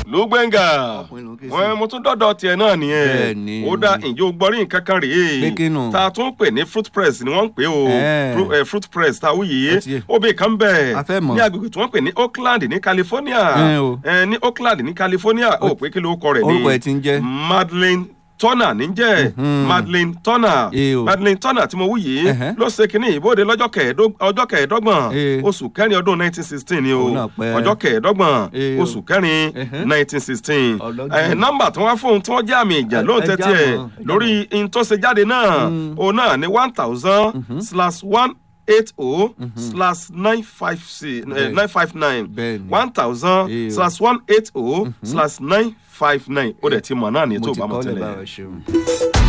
ló gbẹ̀ngà Ọkùnrin ló ń ké sí. wọn mo tún dọ́dọ̀ tiẹ̀ náà nìyẹn Bẹ́ẹ̀ni. ó dá ìjó gbọ́rí nǹkan kan rèé Pé kí nù? tá a tún pè ní fruit press ni wọ́n ń pè o Ẹ̀. Fru- eh, fruit press tá a wú yìí Ó ti yé. obì kan bẹ̀ A fẹ́ mọ̀. ní agbègbè tí wọ́n pè ní Oakland ní California Ẹ̀ o. Eh, ní Oakland ní California ó pé kí ló kọ rẹ̀ ní orúkọ ẹ̀ ti ń jẹ́. Madeleine Turner níjẹ́ Mhm. Madeleine Turner Ẹ̀ o. Madeleine Turner tí mo wú yìí Ẹ̀hẹ́. ló ṣe kínní ìbòde lọ́jọ́ kẹẹ̀ẹ́dóg- ọjọ́ kẹẹ̀ẹ́dọ́gbọ̀n Ẹ̀. oṣù kẹrin ọdún 1916 ni o Òun náà pẹ́. ọjọ́ kẹẹ̀ẹ́dọ́gbọ̀n Ẹ̀ o. oṣù kẹrin Ẹ̀hẹ́. 1916 Ọlọ́jọ́. ẹ nọ́mbà tí wọ́n fún un tí wọ́n jẹ́ àmì ìjà Ẹ- ló ń ẹ tẹ́tí já ẹ̀ mọ́, ẹ já lórí in tó ṣe jáde náà Mm. òun náà ní one thousand slash one eight oh slash nine five six Bẹ́ẹ̀ni. nine five nine Bẹ́ẹ̀ni. one thousand Ẹ̀ o. slash one eight oh slash nine five nine ó dẹ̀ ti mọ̀ náà ní mo tó ti bá mọ̀ kọ́ lẹ̀ tẹ́lẹ̀. báwo ṣeun.